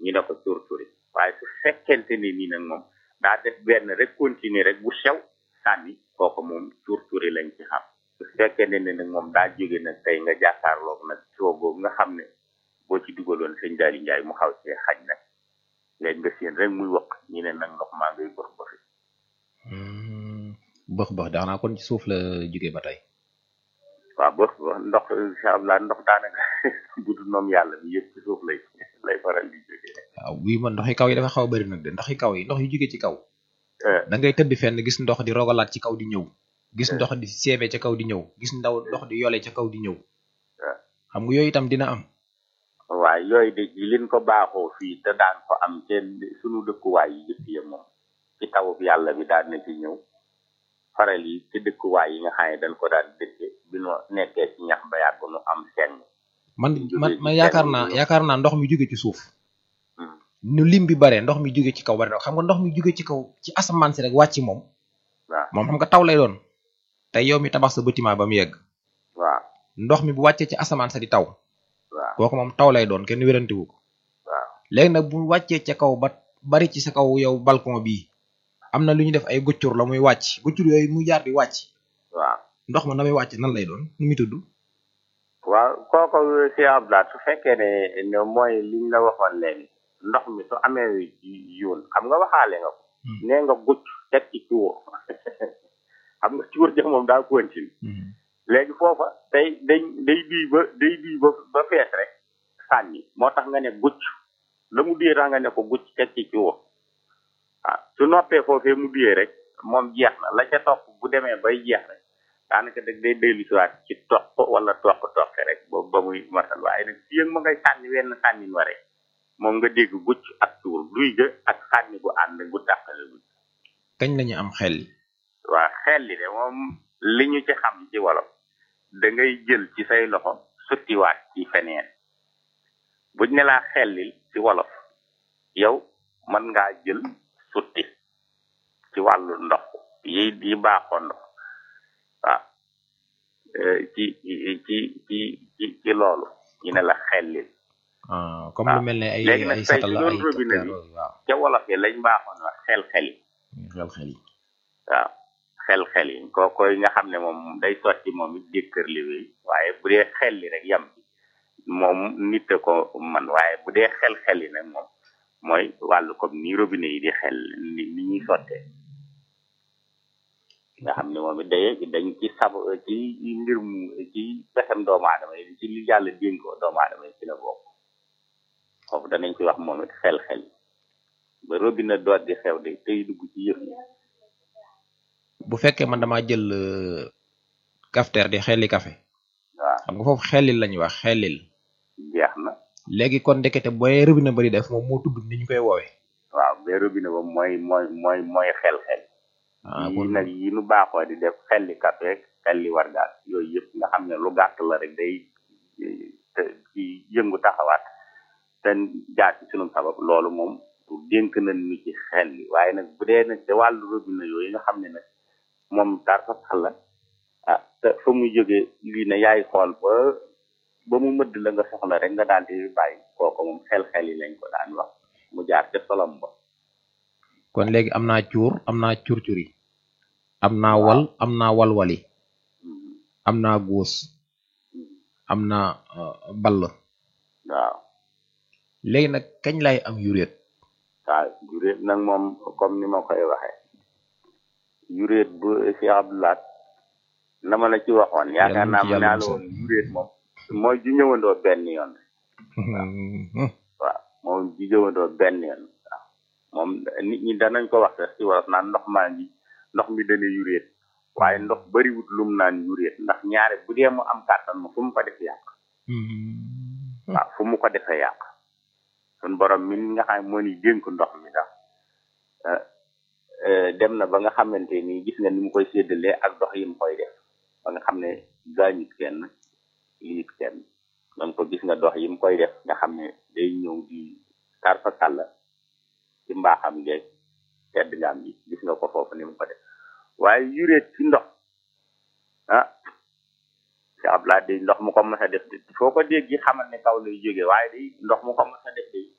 ñu ne ko tur turi waaye su fekkente ni nii nag moom daa def benn rek continuer rek bu sew sànni kooku moom tur turi lañ ci xam su fekkente ni nag moom daa jóge nag tey nga jàkkaarloog nag soo boobu nga xam ne boo ci dugaloon sëñ Daali Njaay mu xaw see xaj nag léegi nga seen rek muy wax ñu ne nag ndox maa ngay bëx bëxi bëx bëx daanaa kon ci suuf la jóge ba tey waaw bëx bëx ndox incha allah ndox daanaka bu dul moom yàlla bi yëpp ci suuf lay lay faral di jóge waaw bii man ndoxi kaw yi dafa xaw a bëri nag de ndoxi kaw yi ndox yu jóge ci kaw da ngay tëdd fenn gis ndox di rogalaat ci kaw di ñëw gis ndox di seebe ca kaw di ñëw gis ndaw ndox di yole ca kaw di ñëw xam nga yooyu itam dina am waaw yooyu de liñ ko baaxoo fii te daan ko am te sunu dëkkuwaay yi jëkk ya moom ci tawub yàlla bi daan na ci ñëw faral yi ci dëkkuwaay yi nga xam ne dañ ko daan dëkke bi nu nekkee ci ñax ba yàgg nu am seng man man man yaakaar naa yaakaar naa ndox mi jóge ci suuf nu lim bi bare ndox mi jóge ci kaw bare xam nga ndox mi jóge ci kaw ci asamaan si rek wàcc moom waaw moom xam nga taw lay doon te yow mi tabax sa bâtiment ba mu yegg waaw ndox mi bu wàccee ci asamaan sa di taw waaw kooku moom taw lay doon kenn wérantiwu ko waaw léegi nag bu wàccee ca kaw ba bari ci sa kaw yow balcon bii am na lu ñu def ay guccur la muy wàcc guccur yooyu muy jaar di wàcc waaw ndox ma na muy wàcc nan lay doon nu muy tudd waaw kooku si ablaat su fekkee ne ne mooy liñ la waxoon léegi ndox mi su amee yoon xam nga waxaale nga ko nee nga gucc teg ci cuur xam nga cuur ja moom daa continue léegi foofa day day day duy ba day duy ba ba fees rek sànni moo tax nga ne gucc la mu duyee tax nga ne ko gucc teg ci cuur waaw su noppee foofee mu duyee rek moom jeex na la ca topp bu demee bay jeex rek daanaka dag day dellu siwaat ci toq wala toq toqe rek boobu ba muy matal waaye nag fii ak ma ngay sànni wenn sànnin wa rek moom nga dégg gucc ak tuur duy ga ak sànni gu ànd gu tàqale gucc kañ lañu am xel yi waa xel li de moom li ñu ci xam ci wolof da ngay jël ci say loxo suttiwaat ci feneen buñ ne laa xellil ci wolof yow mën ngaa jël sutti ci wàllu ndox yi yi baaxoo ndox waaw ci ci ci ci ci ci loolu ñu ne la xellil comme lu mel ne ay léegi nag ay tey ci satala doon ay robinet bi waaw ca wolof yi lañ baaxoon wax xel-xel yi xel xel yi waaw xel-xel yi kookoy nga xam ne moom day sotti moom it jëkkër li wéy waaye bu dee xel li rek yam ci moom nit a ko man waaye bu dee xel-xel yi nag moom mooy wàllu comme ni robinet yi di xel ni ni ñuy sottee nga xam ne moom it day dañ ci sab ci mbir mu ci pexem doomu aadama yi ci li yàlla dénkoo doomu aadama yi ci la bokk foofu danañ ci wax moom it xel-xel yi ba robinet doot di xew de tey dugg ci yëf yi bu fekkee man damaa jël cafetière di xelli café waaw xam nga foofu xellil lañuy wax xellil jeex na léegi kon ndekete booy robinet bari def moom moo tudd ni ñu koy woowee waaw ba robinet ba mooy mooy mooy mooy xel-xel ah yi kon nag yi nu baaxoo di def xelli café xelli wargaat yooyu yëpp nga xam ne lu gàtt la rek day te ci yëngu taxawaat te jaar ci sunu sabab loolu moom dénk nañ ñu ci xel li waaye nag bu dee nag te wàllu robinet yooyu nga xam ne nag moom dar fa sax la ah te fa muy jógee lii ne yaay xool ba ba mu mëdd la nga soxla rek nga daal di bàyyi kooku moom xel-xel yi lañ ko daan wax mu jaar ca solom ba kon léegi am naa cuur am naa curcuri am naa wal am naa walwali am naa góos am naa euh, ball waaw léegi nag kañ lay am yuréet waaw yuréet nag moom comme ni ma koy waxee yuréet bu si abdulaat na ma la ci waxoon yaakaar naa ma naa la woon yuréet moom mooy ju ñëwandoo benn yoon waaw moom ju ñëwandoo benn yoon waaw moom nit ñi danañ ko wax sax ci wolof naan ndox maa ngi ndox mi dana yuréet waaye ndox bariwut lum naan yuréet ndax ñaare bu dee mu am kàttan ma fu mu ko def yàq waaw fu mu ko defee yàq sun borom mi nga xam ne moo ni dénk ndox mi sax eh, eh, dem na ba nga xamante ni gis nga ni mu koy séddalee ak dox yi mu koy def ba nga xam ne gaañut kenn liit kenn donc ko gis nga dox yi mu koy def nga xam ne day ñëw di tarfa kàlla ci mbaaxam ngeeg tedd ngaam bi gis nga ko foofu ni mu ko def waaye yuréet ci ndox ah si abla day ndox mu ko mës a def de foo ko dégg xamal ne kaw lay jóge waaye day ndox mu ko mës a def de